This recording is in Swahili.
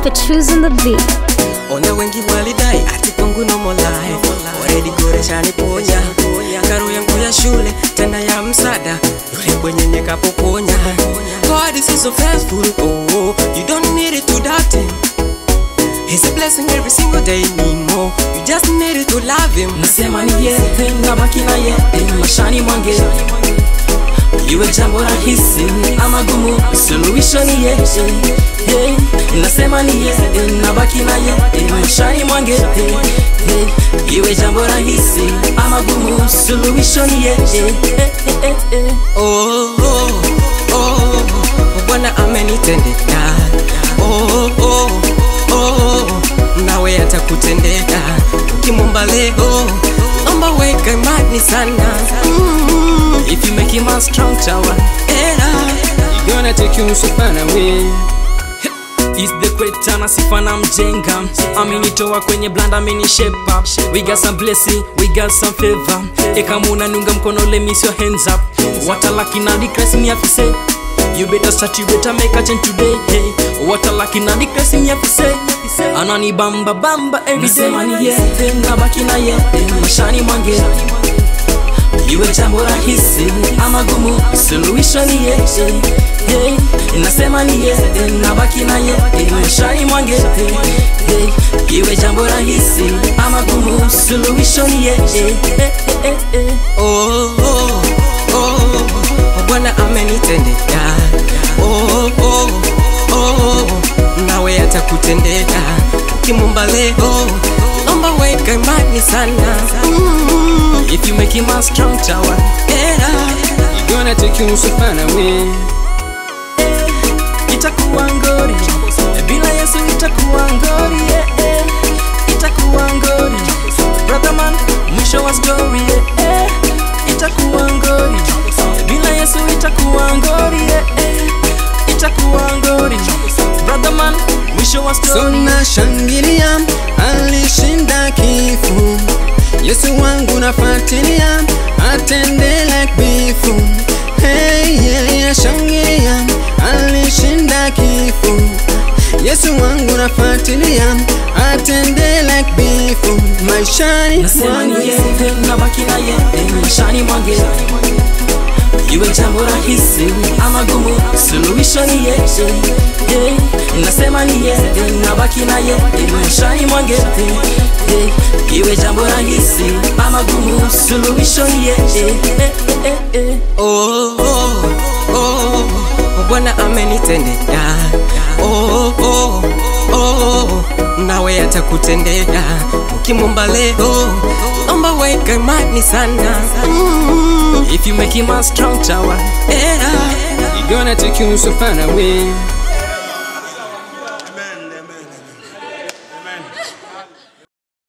Petrus on the beat. Ona wengi walidai ati kwangu no more life Already goresha niponya Karo yangu ya shule tena ya msada Yule bwenyenye kapokonya God is so faithful oh You don't need it to doubt him He's a blessing every single day need more You just need it to love him nasema ni yeye nabaki na yeye mashani mwange iwe jambo rahisi ama gumu suluhisho ni yeye hey, nasema ni yeye nabaki na yeye mashani mwange hey, iwe jambo rahisi ama gumu suluhisho ni yeye hey, hey, hey. oh, oh, oh, Bwana amenitendeka oh, oh, oh, nawe atakutendeka ukimwomba leo omba weka imani sana mm, if you make him a strong tower era you gonna take you so far away Is the great na sifa na mjenga amenitoa kwenye blanda amenishepa we got some blessing we got some favor ekamuna nunga mkono let me see your hands up what a lucky now the Christ me have to say you better start you better make a change today hey what a lucky now the Christ me have to say anani bamba bamba every day ni yeye nabaki na yeye mashani mwange iwe jambo rahisi ama gumu suluhisho ni yeye hey, nasema ni yeye nabaki na yeye maishani mwange hey, iwe jambo rahisi ama gumu suluhisho ni yeye hey, hey, hey. oh, oh, oh, Bwana amenitendeka oh, oh, oh, nawe atakutendeka ukimwomba leo omba weka imani sana mm, if you make him a strong tower era you gonna take you so far away itakuwa ngori bila yesu itakuwa ngori yeah, yeah. itakuwa ngori brother man mwisho wa story yeah, yeah. itakuwa ngori bila yesu itakuwa ngori yeah, yeah. itakuwa ngori brother man mwisho wa story Sona shangilia, alishinda kifo. Yesu wangu nafuatilia, atende like before. Hey, yeah, yeah, shangilia, alishinda kifo. Yesu wangu nafuatilia, atende like before. Maishani nasema ni mwangu yeye nabaki na yeye maishani mwange iwe jambo rahisi ama gumu suluhisho ni yeye hey, nasema ni yeye nabaki na yeye maishani mwange hey, iwe jambo rahisi ama gumu suluhisho ni yeye hey, hey, hey. oh, oh, oh, Bwana amenitendeka oh, oh, oh, nawe atakutendeka ukimwomba leo omba weka imani sana mm, if you make him a strong tower era gonna take you so far away.